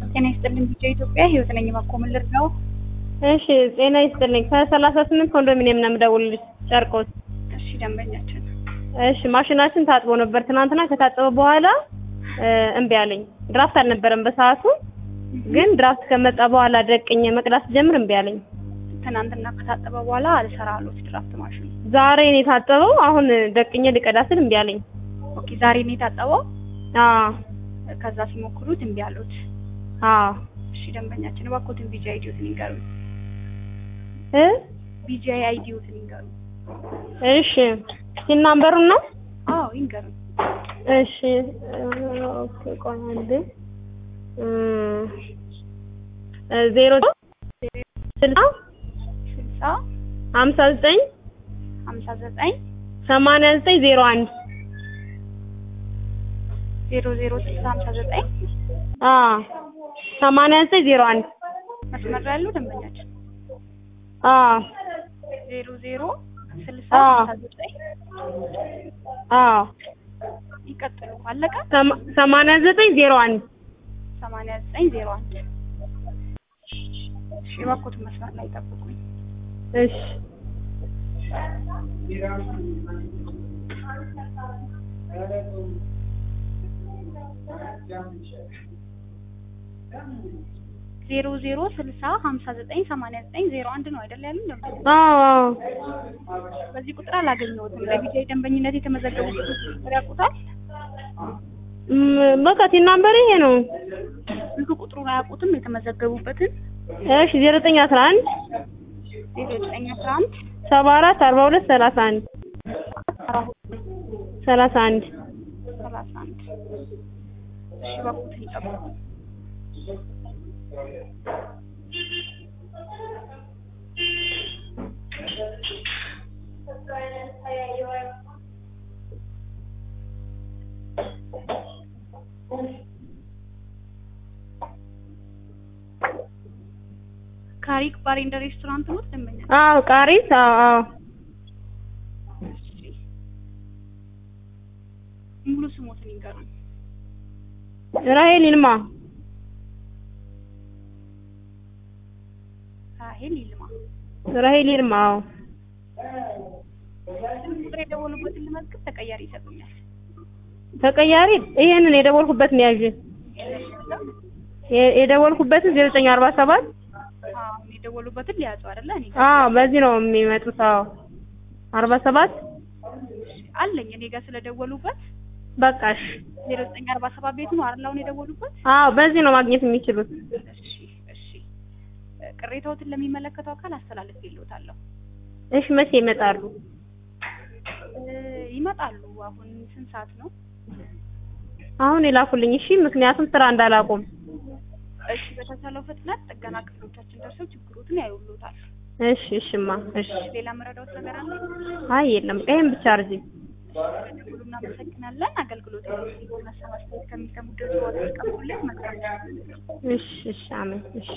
ጤና ይስጥልኝ ቢጫ ኢትዮጵያ ህይወት ነኝ ማኮምልር ነው። እሺ ጤና ይስጥልኝ። ከሰላሳ ስምንት ኮንዶሚኒየም ነው የምደውልልሽ ጨርቆስ። እሺ ደንበኛችን እሺ ማሽናችን ታጥቦ ነበር ትናንትና። ከታጠበ በኋላ እምቢ አለኝ። ድራፍት አልነበረም በሰዓቱ፣ ግን ድራፍት ከመጣ በኋላ ደቅኜ መቅዳት ጀምር እምቢ አለኝ። ትናንትና ከታጠበ በኋላ አልሰራ አሉት ድራፍት ማሽኑ። ዛሬ ነው የታጠበው። አሁን ደቅኜ ልቀዳ ስል እምቢ አለኝ። ኦኬ ዛሬ ነው የታጠበው። አዎ ከዛ ሲሞክሩት እምቢ አሉት። አዎ እሺ ደንበኛችን እባክዎትን ቢጂ አይዲዎትን ይንገሩኝ። እ ቢጂ አይዲዎትን ይንገሩኝ። እሺ ሲን ናምበሩን ነው አዎ ይንገሩኝ። እሺ ኦኬ ቆይ አንዴ ዜሮ ስልሳ ስልሳ ሀምሳ ዘጠኝ ሀምሳ ዘጠኝ ሰማንያ ዘጠኝ ዜሮ አንድ ዜሮ ዜሮ ስልሳ ሀምሳ ዘጠኝ አዎ ሰማንያ ዘጠኝ ዜሮ አንድ መስመር ላይ ያለው ደንበኛችን አዎ ዜሮ ዜሮ ስልሳ አዎ። ሀምሳ ዘጠኝ አዎ ይቀጥሉ። አለቀ። ሰማ- ሰማንያ ዘጠኝ ዜሮ አንድ ሰማንያ ዘጠኝ ዜሮ አንድ እሺ እባክዎትን መስመር ላይ ጠብቁኝ። እሺ ዜሮ ዜሮ ስልሳ ሀምሳ ዘጠኝ ሰማንያ ዘጠኝ ዜሮ አንድ ነው አይደል ያሉኝ? ደንበኛ አዎ አዎ በዚህ ቁጥር አላገኘሁትም። ለቢጃይ ደንበኝነት የተመዘገቡት ቁጥር ያውቁታል? ም- በቃ ሲን ናምበር ይሄ ነው። ስልክ ቁጥሩን አያውቁትም? የተመዘገቡበትን እሺ ዜሮ ዘጠኝ አስራ አንድ ዜሮ ዘጠኝ አስራ አንድ ሰባ አራት አርባ ሁለት ሰላሳ አንድ ሰላሳ አንድ ሰላሳ አንድ እሺ እባክዎትን ይጠብቁ። ካሪክ ባር ኤንድ ሬስቶራንት ነው ደንበኛ? አዎ ቃሪስ አዎ አዎ እሺ ሙሉ ስሞትን ይንገሩኝ። ራሄል ይልማ ራሄል ይልማ። ራሄል ይልማ አዎ ቁጥር የደወሉበትን ልመዝግብ፣ ተቀያሪ ይሰጡኛል። ተቀያሪ ይሄንን የደወልኩበትን ያዥ የ- የደወልኩበትን ዜሮ ዘጠኝ አርባ ሰባት አሁን የደወሉበትን ሊያዙ አይደለ? እኔ አዎ በዚህ ነው የሚመጡት አዎ አርባ ሰባት አለኝ እኔ ጋር ስለደወሉበት በቃሽ ዜሮ ዘጠኝ አርባ ሰባት ቤቱ ነው አይደል? አሁን የደወሉበት። አዎ በዚህ ነው ማግኘት የሚችሉት እሺ እሺ። ቅሬታዎትን ለሚመለከተው አካል አስተላልፍ ይልዎታለሁ። እሺ መቼ ይመጣሉ እ ይመጣሉ። አሁን ስንት ሰዓት ነው? አሁን የላኩልኝ እሺ ምክንያቱም ስራ እንዳላቆም እሺ በተቻለው ፍጥነት ጥገና ክፍሎቻችን ደርሰው ችግሮትን ያዩሉታል። እሺ እሽማ እሺ ሌላ መረዳዎት ነገር አለ? አይ የለም ይሄን ብቻ አርጂ ስለደወሉ እናመሰግናለን። አገልግሎት ሀሳብ አስተያየት ከሚሰሙ ድረስ ዋጋ ተቀብሉልን። መልካም እሺ እሺ አሜን እሺ